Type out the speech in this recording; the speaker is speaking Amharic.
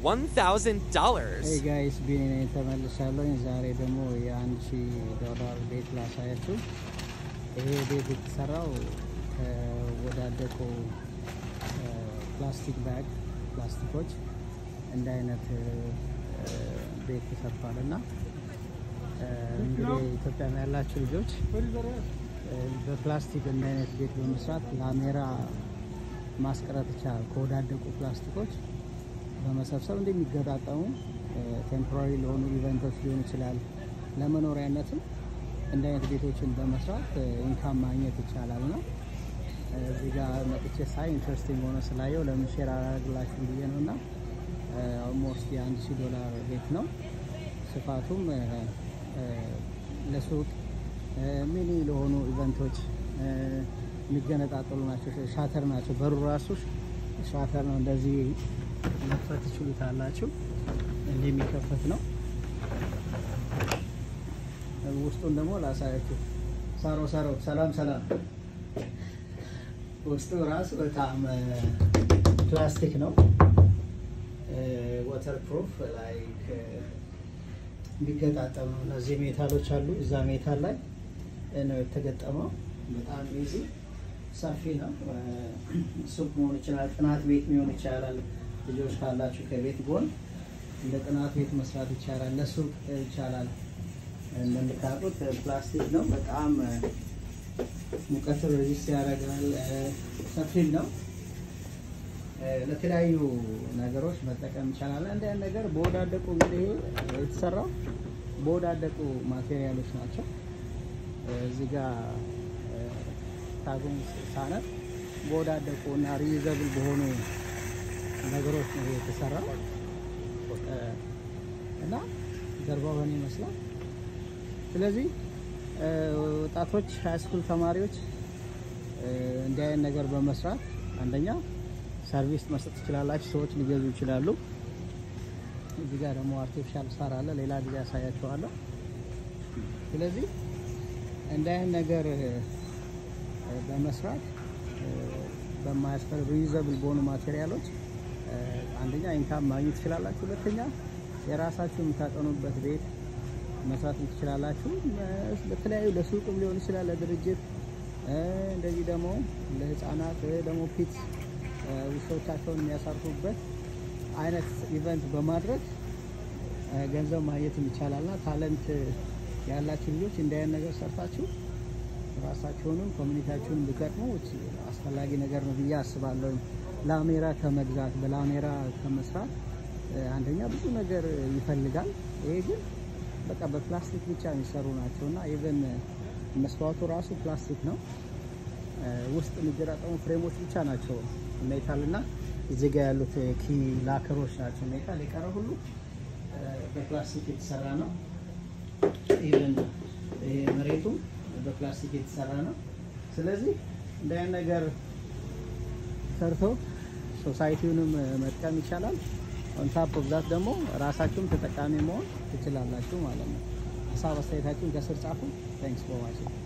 $1,000. ሄይ ጋይስ ቢኒ ነኝ ተመልሻለሁ። ዛሬ ደግሞ የአንድ ሺህ ዶላር ቤት ላሳያችሁ። ይሄ ቤት የተሰራው ከወዳደቁ ፕላስቲክ ባግ ፕላስቲኮች እንደ አይነት ቤት ተሰርቷል እና እንግዲህ ኢትዮጵያ ያላችሁ ልጆች በፕላስቲክ እንደ አይነት ቤት በመስራት ላሜራ ማስቀረት ይቻላል። ከወዳደቁ ፕላስቲኮች በመሰብሰብ እንደሚገጣጠሙ ቴምፖራሪ ለሆኑ ኢቨንቶች ሊሆን ይችላል። ለመኖሪያነትም እንደ አይነት ቤቶችን በመስራት ኢንካም ማግኘት ይቻላል ነው። እዚህ ጋር መጥቼ ሳይ ኢንትረስቲንግ ሆነ ስላየው ለምን ሼር አላደርግላችሁ ብዬ ነው እና ኦልሞስት የአንድ ሺህ ዶላር ቤት ነው። ስፋቱም ለሱቅ ሚኒ ለሆኑ ኢቨንቶች የሚገነጣጠሉ ናቸው። ሻተር ናቸው። በሩ ራሱ ሻተር ነው። እንደዚህ መክፈት ትችሉታላችሁ። እንዲህ የሚከፈት ነው። ውስጡን ደግሞ ላሳያችሁ። ሳሮ ሳሮ፣ ሰላም ሰላም። ውስጡ ራሱ በጣም ፕላስቲክ ነው። ወተር ፕሩፍ ላይክ የሚገጣጠም ነው። እነዚህ ሜታሎች አሉ። እዛ ሜታል ላይ ነው የተገጠመው። በጣም ኢዚ ሰፊ ነው። ሱቅ መሆን ይችላል። ጥናት ቤት ሊሆን ይቻላል። ልጆች ካላችሁ ከቤት ጎን እንደ ጥናት ቤት መስራት ይቻላል። ለሱቅ ይቻላል። እንደምታውቁት ፕላስቲክ ነው። በጣም ሙቀት ሬዚስት ያደርጋል። ሰፊም ነው። ለተለያዩ ነገሮች መጠቀም ይቻላል። እንደ ነገር በወዳደቁ እንግዲህ የተሰራው በወዳደቁ ማቴሪያሎች ናቸው። እዚህ ጋር ታጉን ሳነት በወዳደቁ እና ሪዩዘብል በሆኑ ነገሮች ነው የተሰራው እና ጀርባው በእኔ ይመስላል። ስለዚህ ወጣቶች ሃይስኩል ተማሪዎች እንዲህ አይነት ነገር በመስራት አንደኛ ሰርቪስ መስጠት ትችላላችሁ። ሰዎች ሊገዙ ይችላሉ። እዚህ ጋር ደግሞ አርቲፊሻል ሳር አለ። ሌላ ጊዜ ያሳያችኋለሁ። ስለዚህ እንዲህ አይነት ነገር በመስራት በማያስፈልግ ሪዩዘብል በሆኑ ማቴሪያሎች አንደኛ ኢንካም ማግኘት ትችላላችሁ። ሁለተኛ የራሳችሁ የምታጠኑበት ቤት መስራት ትችላላችሁ። በተለያዩ ለሱቅም ሊሆን ይችላል፣ ለድርጅት እንደዚህ ደግሞ ለህፃናት ደግሞ ፒት ውሾቻቸውን የሚያሳርፉበት አይነት ኢቨንት በማድረግ ገንዘብ ማግኘትም ይቻላልና ታለንት ያላችሁ ልጆች እንዲህ አይነት ነገር ሰርታችሁ ራሳችሁንም ኮሚኒቲያችሁን ብትገጥሙ አስፈላጊ ነገር ነው ብዬ አስባለሁ። ላሜራ ከመግዛት በላሜራ ከመስራት አንደኛ ብዙ ነገር ይፈልጋል። ይሄ ግን በቃ በፕላስቲክ ብቻ የሚሰሩ ናቸው እና ኢቨን መስታወቱ ራሱ ፕላስቲክ ነው። ውስጥ የሚገጣጠሙ ፍሬሞች ብቻ ናቸው ሜታል እና እዚህ ጋ ያሉት ኪ ላከሮች ናቸው ሜታል። የቀረ ሁሉ በፕላስቲክ የተሰራ ነው። ኢቨን ይሄ መሬቱም በፕላስቲክ የተሰራ ነው። ስለዚህ እንደ አይነት ነገር ሰርቶ ሶሳይቲውንም መጥቀም ይቻላል። ኦንታፕ ኦፍ ደግሞ ራሳችሁም ተጠቃሚ መሆን ትችላላችሁ ማለት ነው። ሀሳብ አስተያየታችሁን ከስር ጻፉ። ታንክስ ፎር ዋችንግ